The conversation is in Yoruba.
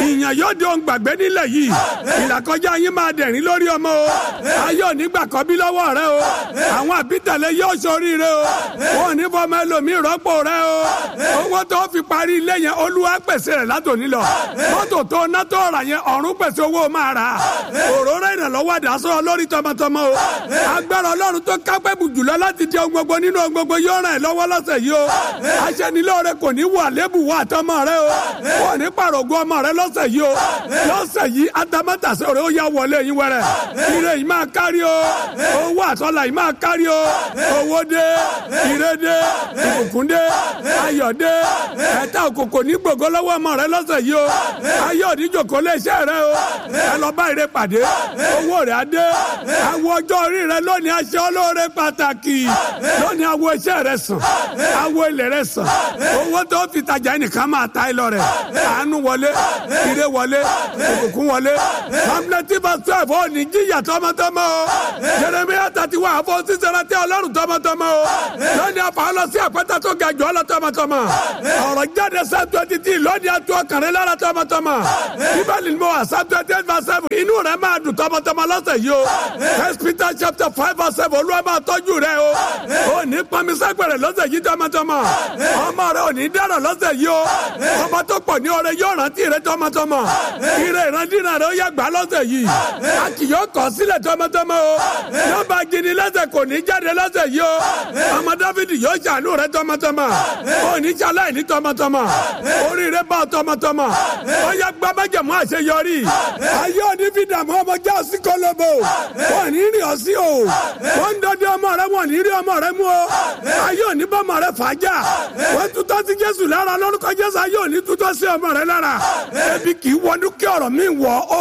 ìyàn yóò di ohun gbàgbé nílẹ̀ yìí ìlàkọjá yín máa dẹ̀rín lórí ọmọ o ayé ò ní gbà kọ́ bí lọ́wọ́ rẹ o àwọn àbítẹ̀lẹ̀ yóò ṣoríire o wọn ò ní fọmọ ẹlòmíì rọ́pò rẹ o owó tó fi parí ilé yẹn olúwa pèsè rẹ̀ látòní lọ mọ́tò tó ná tó rà yẹn ọ̀run pèsè owó máa rà òróró ìrànlọ́wọ́ àdásọ́ lórí tọmọtọmọ o agbára ọlọ́run tó kápẹ́ bù jùlọ láti di ohun gbogbo nínú ohun gbogbo yóò ràn ẹ́ lọ́wọ́ lọ́sẹ̀ yìí o aṣẹ́nilóore kò ní wà lébù wà tọmọ rẹ o kò ní pàrọ̀gùn ọmọ rẹ lọ́sẹ̀ yìí o lọ́sẹ̀ yìí atamátàsẹ́ rẹ ó yá wọlé yín wẹrẹ ire yìí máa kárí o owó àtọ́là yìí máa kárí o owó dé ire dé ìbùkún dé ayọ̀ dé ẹ̀ta òkòkò ní gbogbo lọ́wọ́ ọmọ rẹ lọ́sẹ̀ yìí o ayé òdìjòkó lé iṣẹ́ rẹ o ẹ lọ bá ire pàdé owó rẹ á dé àwọn ọjọ́ orí rẹ lónìí aṣọ olóore pàtàkì lónìí àwọn iṣẹ́ rẹ sàn àwọn ilẹ̀ rẹ sàn owó tó fi tajà ẹnìkan máa ta ẹ lọ rẹ àánú wọlé ire wọlé ìbùkún wọlé hamleti verse twelve ó ní jíyà tọmọtọmọ o jeremiah thirty one àfọ sísèrè tẹ ọlọ́run tọmọtọmọ o lónìí afa lọ sí àpẹtẹ tó ga jù ọ lọ tọmọtọmọ ọ̀rọ̀ jáde sáà twenty three lónìí atu ọkàrin lára tọmọtọmọ bíbélì ni mo wà sáà twenty eight verse seven inú rẹ máa dùn tọmọtọmọ lọ́sẹ̀ yìí o first peter chapter five verse seven olúwa máa tọ́jú rẹ o ò ní pọnmisẹ́gbẹ̀rẹ̀ lọ́sẹ̀ yìí tọmọtọmọ ọmọ rẹ ò ní dára lọ́sẹ̀ yìí o ọmọ tó pọ̀ ní ọrẹ yóò rántí rẹ tọmọtọmọ ire ìrandínà rẹ ó yẹ gbà lọ́sẹ̀ yìí a kì yóò kọ̀ sílẹ̀ tọmọtọmọ o nọ́mbà gidi lẹ́sẹ̀ kò ní jáde lọ́sẹ̀ yìí o ọmọ dáfídì yóò ṣàánú rẹ tọmọtọmọ ò ní ṣaláì ní tọmọtọmọ oríire bá tọmọtọmọ ó yẹ gbàmájẹmú àṣeyọrí ayé òní fi dààmú ọmọ já sí kọlọbọ wọn ní rí ọ sí o wọn ń dọdẹ ọmọ rẹ wọn ní rí ọmọ rẹ mú o ayé òní bọmọ rẹ fàájà wọn tutọ́ sí jésù lára lórúkọ jésù ayé òní tutọ́ sí ọmọ rẹ lára ebi kì í wọnú kí ọ̀rọ̀ mi wọ̀ ọ́